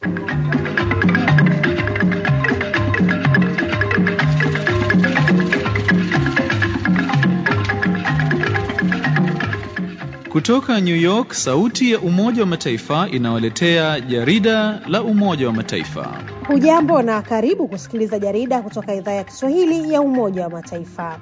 Kutoka New York, sauti ya Umoja wa Mataifa inawaletea jarida la Umoja wa Mataifa. Hujambo na karibu kusikiliza jarida kutoka idhaa ya Kiswahili ya Umoja wa Mataifa.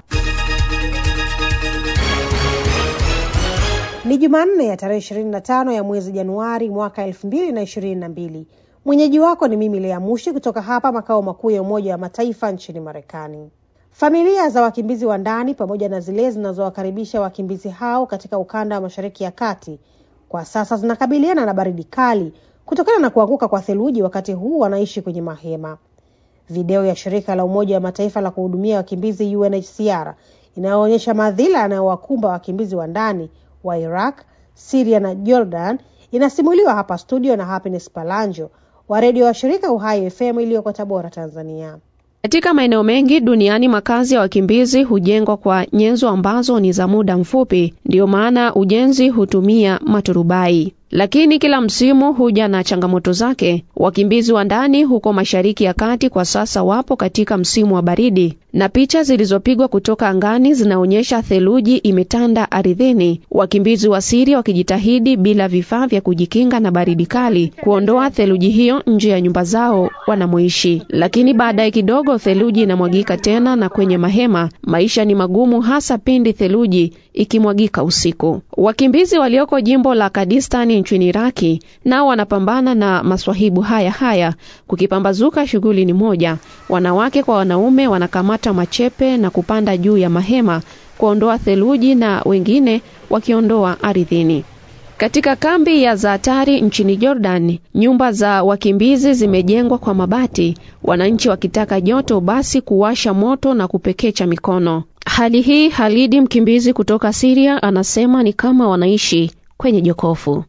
Ni Jumanne ya tarehe 25 ya mwezi Januari mwaka 2022. Mwenyeji wako ni mimi Lea Mushi kutoka hapa makao makuu ya Umoja wa Mataifa nchini Marekani. Familia za wakimbizi wa ndani pamoja na zile zinazowakaribisha wakimbizi hao katika ukanda wa Mashariki ya Kati kwa sasa zinakabiliana na baridi kali kutokana na kuanguka kwa theluji, wakati huu wanaishi kwenye mahema. Video ya shirika la Umoja wa Mataifa la kuhudumia wakimbizi UNHCR inayoonyesha madhila yanayowakumba wakimbizi wa ndani wa Iraq, Syria na Jordan inasimuliwa hapa studio na Happiness Palanjo wa redio wa shirika Uhai FM iliyoko Tabora, Tanzania. Katika maeneo mengi duniani makazi ya wakimbizi hujengwa kwa nyenzo ambazo ni za muda mfupi, ndiyo maana ujenzi hutumia maturubai. Lakini kila msimu huja na changamoto zake. Wakimbizi wa ndani huko Mashariki ya Kati kwa sasa wapo katika msimu wa baridi, na picha zilizopigwa kutoka angani zinaonyesha theluji imetanda ardhini, wakimbizi wa Siria wakijitahidi bila vifaa vya kujikinga na baridi kali kuondoa theluji hiyo nje ya nyumba zao wanamoishi. Lakini baadaye kidogo theluji inamwagika tena, na kwenye mahema maisha ni magumu, hasa pindi theluji ikimwagika usiku. Wakimbizi walioko jimbo la Kurdistani nchini Iraki nao wanapambana na maswahibu haya haya. Kukipambazuka, shughuli ni moja: wanawake kwa wanaume wanakamata machepe na kupanda juu ya mahema kuondoa theluji, na wengine wakiondoa ardhini. Katika kambi ya Zaatari nchini Jordan, nyumba za wakimbizi zimejengwa kwa mabati, wananchi wakitaka joto basi kuwasha moto na kupekecha mikono. Hali hii Halidi, mkimbizi kutoka Siria, anasema ni kama wanaishi kwenye jokofu.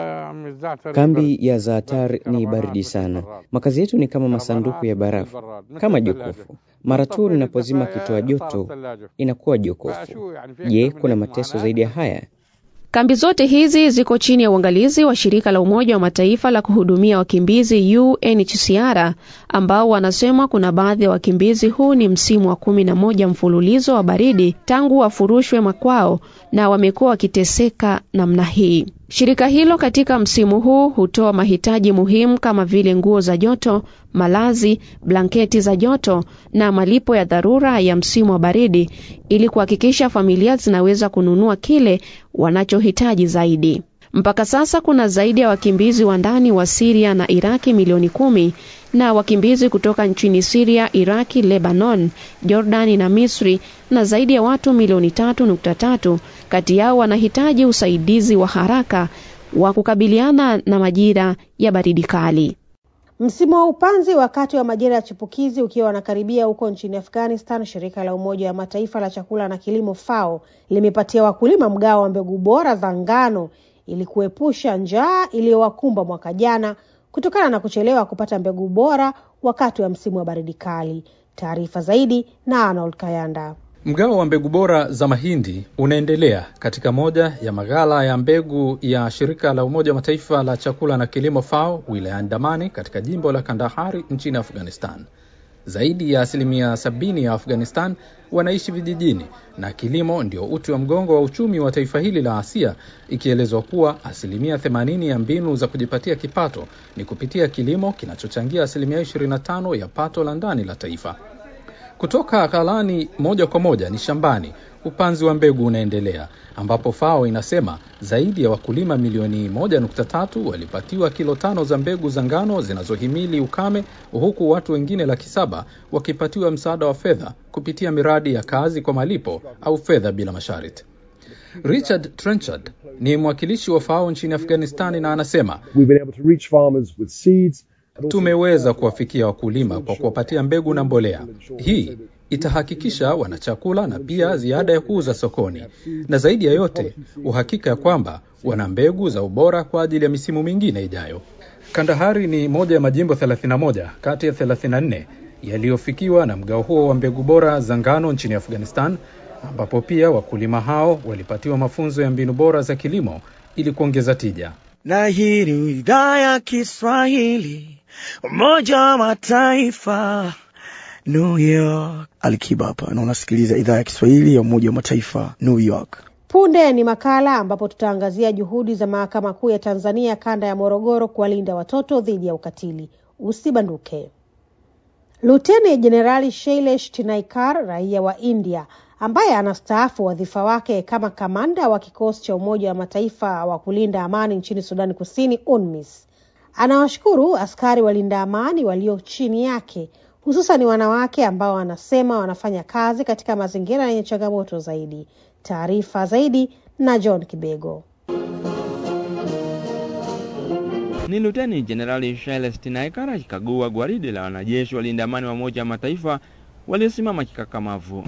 Kambi ya Zaatar ni baridi sana. Makazi yetu ni kama masanduku ya barafu, kama jokofu. Mara tu linapozima kitoa joto inakuwa jokofu. Je, kuna mateso zaidi ya haya? Kambi zote hizi ziko chini ya uangalizi wa shirika la Umoja wa Mataifa la kuhudumia wakimbizi UNHCR, ambao wanasema kuna baadhi ya wakimbizi, huu ni msimu wa kumi na moja mfululizo wa baridi tangu wafurushwe makwao na wamekuwa wakiteseka namna hii. Shirika hilo katika msimu huu hutoa mahitaji muhimu kama vile nguo za joto, malazi, blanketi za joto na malipo ya dharura ya msimu wa baridi ili kuhakikisha familia zinaweza kununua kile wanachohitaji zaidi. Mpaka sasa kuna zaidi ya wakimbizi wa ndani wa Siria na Iraki milioni kumi na wakimbizi kutoka nchini Siria, Iraki, Lebanon, Jordani na Misri na zaidi ya watu milioni tatu nukta tatu kati yao wanahitaji usaidizi wa haraka wa kukabiliana na majira ya baridi kali. Msimu wa upanzi wakati wa majira ya chipukizi ukiwa wanakaribia huko nchini Afghanistan, shirika la Umoja wa Mataifa la chakula na kilimo FAO limepatia wakulima mgao wa mbegu bora za ngano ili kuepusha njaa iliyowakumba mwaka jana kutokana na kuchelewa kupata mbegu bora wakati wa msimu wa baridi kali. Taarifa zaidi na Arnold Kayanda. Mgao wa mbegu bora za mahindi unaendelea katika moja ya maghala ya mbegu ya shirika la Umoja wa Mataifa la chakula na kilimo FAO wilayani Damani katika jimbo la Kandahari nchini Afghanistan. Zaidi ya asilimia sabini ya Afghanistan wanaishi vijijini na kilimo ndio uti wa mgongo wa uchumi wa taifa hili la Asia, ikielezwa kuwa asilimia themanini ya mbinu za kujipatia kipato ni kupitia kilimo kinachochangia asilimia 25 ya pato la ndani la taifa. Kutoka ghalani moja kwa moja ni shambani, upanzi wa mbegu unaendelea, ambapo FAO inasema zaidi ya wakulima milioni moja nukta tatu walipatiwa kilo tano za mbegu za ngano zinazohimili ukame, huku watu wengine laki saba wakipatiwa msaada wa fedha kupitia miradi ya kazi kwa malipo au fedha bila masharti. Richard Trenchard ni mwakilishi wa FAO nchini Afghanistani na anasema tumeweza kuwafikia wakulima kwa kuwapatia mbegu na mbolea. Hii itahakikisha wana chakula na pia ziada ya kuuza sokoni, na zaidi ya yote uhakika ya kwamba wana mbegu za ubora kwa ajili ya misimu mingine ijayo. Kandahari ni moja ya majimbo 31 kati ya 34 yaliyofikiwa na mgao huo wa mbegu bora za ngano nchini Afghanistan, ambapo pia wakulima hao walipatiwa mafunzo ya mbinu bora za kilimo ili kuongeza tija. Na hii ni idhaa ya Kiswahili Umoja wa Mataifa, New York. Alikiba hapa na unasikiliza idhaa ya Kiswahili ya Umoja wa Mataifa, New York. Punde ni makala ambapo tutaangazia juhudi za Mahakama Kuu ya Tanzania kanda ya Morogoro kuwalinda watoto dhidi ya ukatili. Usibanduke. Luteni Jenerali Shailesh Tinaikar, raia wa India ambaye anastaafu wadhifa wake kama kamanda wa kikosi cha Umoja wa Mataifa wa kulinda amani nchini Sudani Kusini, UNMISS, anawashukuru askari walinda amani walio chini yake, hususan wanawake ambao anasema wanafanya kazi katika mazingira yenye changamoto zaidi. Taarifa zaidi na John Kibego. Ni Luteni Jenerali Shailesh Tinaikar akikagua gwaridi la wanajeshi walinda amani wa Umoja wa Mataifa waliosimama kikakamavu.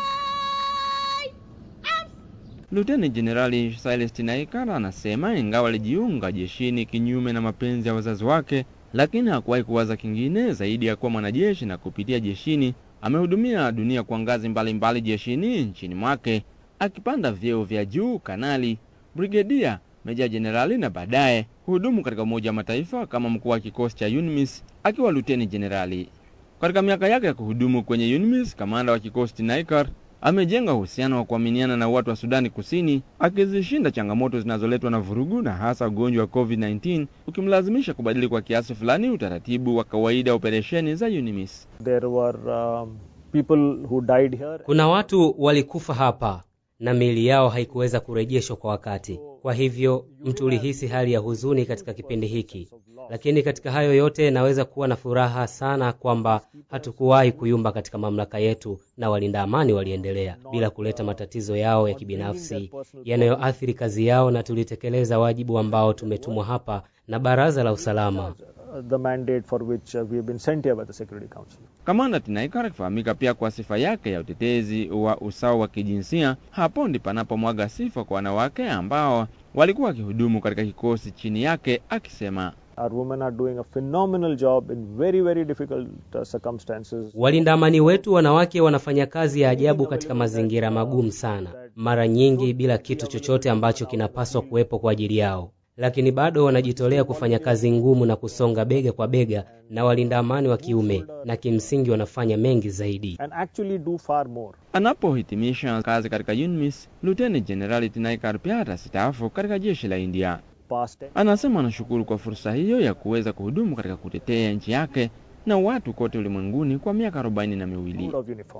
Luteni Jenerali Shailesh Tinaikar anasema ingawa alijiunga jeshini kinyume na mapenzi ya wazazi wake, lakini hakuwahi kuwaza kingine zaidi ya kuwa mwanajeshi, na kupitia jeshini amehudumia dunia kwa ngazi mbalimbali jeshini nchini mwake, akipanda vyeo vya juu kanali, brigedia, meja jenerali na baadaye huhudumu katika Umoja wa Mataifa kama mkuu wa kikosi cha UNMISS akiwa luteni jenerali. Katika miaka yake ya kuhudumu kwenye UNMISS, kamanda wa kikosi Tinaikar amejenga uhusiano wa kuaminiana na watu wa Sudani Kusini, akizishinda changamoto zinazoletwa na vurugu na hasa ugonjwa wa COVID-19 ukimlazimisha kubadili kwa kiasi fulani utaratibu wa kawaida wa operesheni za UNMISS. There were um, people who died here. Kuna watu walikufa hapa na miili yao haikuweza kurejeshwa kwa wakati. Kwa hivyo mtu ulihisi hali ya huzuni katika kipindi hiki, lakini katika hayo yote naweza kuwa na furaha sana kwamba hatukuwahi kuyumba katika mamlaka yetu, na walinda amani waliendelea bila kuleta matatizo yao ya kibinafsi yanayoathiri kazi yao, na tulitekeleza wajibu ambao tumetumwa hapa na Baraza la Usalama. The mandate for which uh, we have been sent here by the Security Council. Kamanda Tinaikar akifahamika pia kwa sifa yake ya utetezi wa usawa wa kijinsia, hapo ndi panapomwaga sifa kwa wanawake ambao walikuwa wakihudumu katika kikosi chini yake, akisema Our women are doing a phenomenal job in very very difficult uh, circumstances. Walinda amani wetu wanawake wanafanya kazi ya ajabu katika mazingira magumu sana, mara nyingi bila kitu chochote ambacho kinapaswa kuwepo kwa ajili yao lakini bado wanajitolea kufanya kazi ngumu na kusonga bega kwa bega na walinda amani wa kiume, na kimsingi wanafanya mengi zaidi. And actually do far more. Anapohitimisha kazi katika UNMISS, Luteni Jenerali Tinaikar pia atastaafu katika jeshi la India. Anasema anashukuru kwa fursa hiyo ya kuweza kuhudumu katika kutetea nchi yake na watu kote ulimwenguni kwa miaka arobaini na miwili.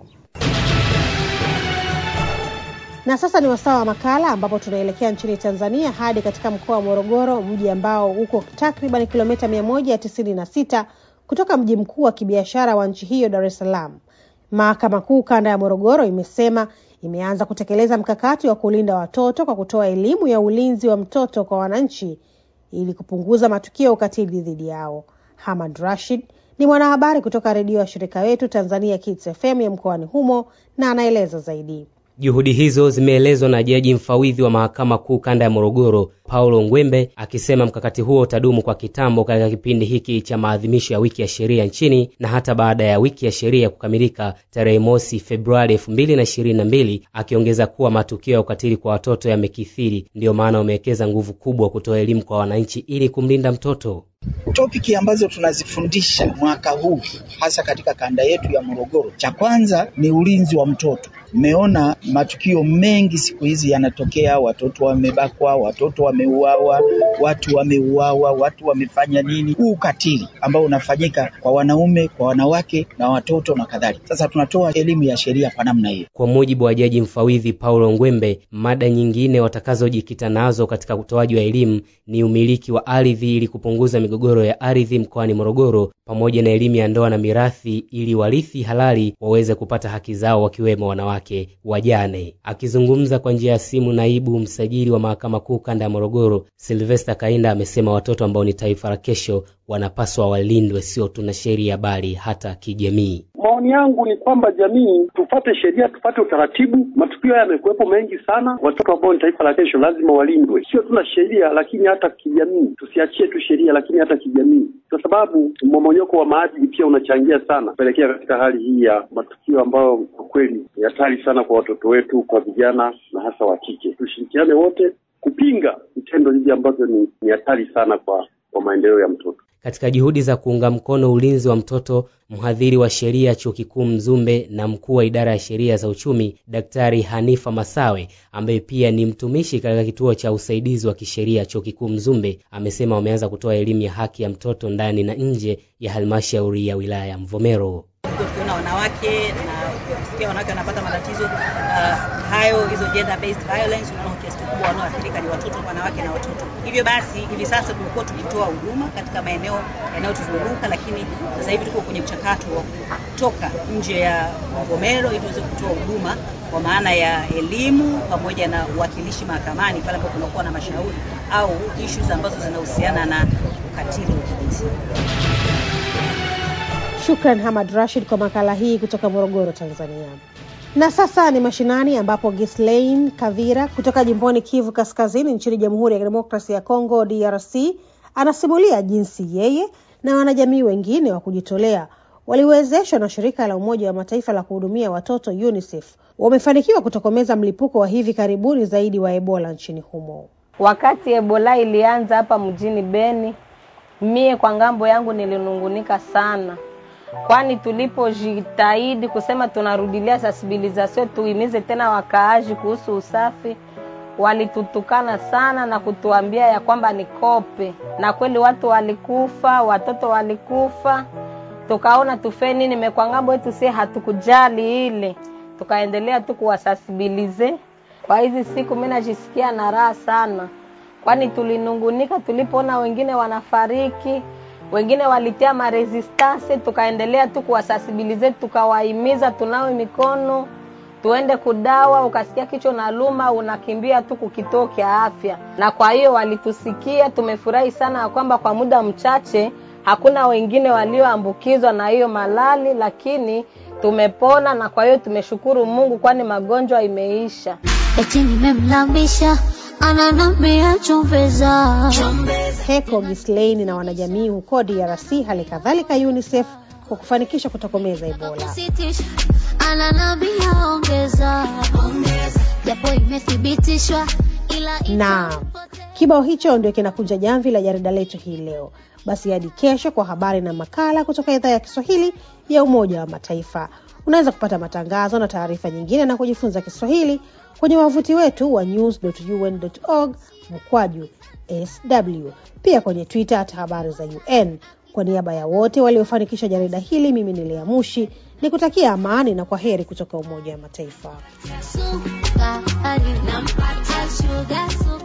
Na sasa ni wasaa wa makala ambapo tunaelekea nchini Tanzania hadi katika mkoa wa Morogoro, mji ambao uko takriban kilomita mia moja tisini na sita kutoka mji mkuu wa kibiashara wa nchi hiyo Dar es Salaam. Mahakama Kuu kanda ya Morogoro imesema imeanza kutekeleza mkakati wa kulinda watoto kwa kutoa elimu ya ulinzi wa mtoto kwa wananchi ili kupunguza matukio ya ukatili dhidi yao. Hamad Rashid ni mwanahabari kutoka redio ya shirika wetu Tanzania Kids FM ya mkoani humo na anaeleza zaidi. Juhudi hizo zimeelezwa na jaji mfawidhi wa mahakama kuu kanda ya Morogoro, Paulo Ngwembe, akisema mkakati huo utadumu kwa kitambo katika kipindi hiki cha maadhimisho ya wiki ya sheria nchini na hata baada ya wiki ya sheria kukamilika tarehe mosi Februari elfu mbili na ishirini na mbili, akiongeza kuwa matukio ya ukatili kwa watoto yamekithiri, ndiyo maana wamewekeza nguvu kubwa kutoa elimu kwa wananchi ili kumlinda mtoto. Topiki ambazo tunazifundisha mwaka huu hasa katika kanda yetu ya Morogoro, cha kwanza ni ulinzi wa mtoto. Mmeona matukio mengi siku hizi yanatokea, watoto wamebakwa, watoto wameuawa, watu wameuawa, watu wamefanya nini. Huu ukatili ambao unafanyika kwa wanaume, kwa wanawake na watoto na kadhalika. Sasa tunatoa elimu ya sheria kwa namna hiyo. Kwa mujibu wa jaji mfawidhi Paulo Ngwembe, mada nyingine watakazojikita nazo katika utoaji wa elimu ni umiliki wa ardhi ili kupunguza migogoro ya ardhi mkoani Morogoro pamoja na elimu ya ndoa na mirathi ili warithi halali waweze kupata haki zao wakiwemo wanawake wajane. Akizungumza kwa njia ya simu, naibu msajili wa mahakama kuu kanda ya Morogoro Sylvester Kainda amesema watoto ambao ni taifa la kesho wanapaswa walindwe, sio tu na sheria bali hata kijamii. Maoni yangu ni kwamba jamii tufate sheria, tufate utaratibu. Matukio haya yamekuwepo mengi sana. Watoto ambao ni taifa la kesho lazima walindwe, sio tu na sheria, lakini hata kijamii. Tusiachie tu sheria, lakini hata kijamii, kwa sababu mmomonyoko wa maadili pia unachangia sana kupelekea katika hali hii ya matukio ambayo kwa kweli ni hatari sana kwa watoto wetu, kwa vijana na hasa wa kike. Tushirikiane wote kupinga vitendo hivi ambavyo ni hatari sana kwa kwa maendeleo ya mtoto. Katika juhudi za kuunga mkono ulinzi wa mtoto, mhadhiri wa sheria chuo kikuu Mzumbe na mkuu wa idara ya sheria za uchumi Daktari Hanifa Masawe, ambaye pia ni mtumishi katika kituo cha usaidizi wa kisheria chuo kikuu Mzumbe, amesema wameanza kutoa elimu ya haki ya mtoto ndani na nje ya halmashauri ya wilaya ya Mvomero. tukiona wanawake na kusikia wanawake wanapata matatizo uh, hayo hizo gender based violence, unaona kiasi kikubwa wanaoathirika ni watoto, wanawake na watoto. Hivyo basi hivi sasa tumekuwa tukitoa huduma katika maeneo yanayotuzunguka, lakini sasa hivi tuko kwenye mchakato wa kutoka nje ya Mvomero ili tuweze kutoa huduma kwa maana ya elimu pamoja na uwakilishi mahakamani pale ambapo kunakuwa na mashauri au issues ambazo zinahusiana na ukatili wa kijinsia. Shukran Hamad Rashid kwa makala hii kutoka Morogoro, Tanzania. Na sasa ni mashinani ambapo Ghislaine Kavira kutoka jimboni Kivu Kaskazini nchini Jamhuri ya Kidemokrasia ya Kongo DRC anasimulia jinsi yeye na wanajamii wengine wa kujitolea waliwezeshwa na shirika la Umoja wa Mataifa la kuhudumia watoto UNICEF wamefanikiwa kutokomeza mlipuko wa hivi karibuni zaidi wa Ebola nchini humo. Wakati Ebola ilianza hapa mjini Beni, mie kwa ngambo yangu nilinungunika sana, kwani tulipojitahidi kusema tunarudilia sensibilisation tuimize tena wakaaji kuhusu usafi, walitutukana sana na kutuambia ya kwamba ni kope, na kweli watu walikufa, watoto walikufa. Tukaona tufe nini mekwa ngambo yetu, sie hatukujali ile, tukaendelea tu kuwasasibilize. Kwa hizi siku mimi najisikia na raha sana, kwani tulinungunika tulipoona wengine wanafariki wengine walitia maresistance, tukaendelea tu kuwasasibilize, tukawahimiza tunawe mikono, tuende kudawa. Ukasikia kichwa na luma, unakimbia tu kukituo cha afya. Na kwa hiyo walitusikia, tumefurahi sana ya kwamba kwa muda mchache hakuna wengine walioambukizwa na hiyo malali, lakini tumepona, na kwa hiyo tumeshukuru Mungu, kwani magonjwa imeisha. eti nimemlambisha ananambia chumbeza Heko Ghislaine na wanajamii huko DRC, hali kadhalika UNICEF kwa kufanikisha kutokomeza Ebola. sitisha ananambia ongeza japo imethibitishwa ila Na kibao hicho ndio kinakunja jamvi la jarida letu hii leo. Basi hadi kesho kwa habari na makala kutoka idhaa ya Kiswahili ya Umoja wa Mataifa. Unaweza kupata matangazo na taarifa nyingine na kujifunza Kiswahili kwenye wavuti wetu wa news.un.org mkwaju sw, pia kwenye Twitter at habari za UN. Kwa niaba ya wote waliofanikisha jarida hili, mimi ni Lea Mushi ni kutakia amani na kwa heri kutoka Umoja wa Mataifa. sukari nampata shuga sukari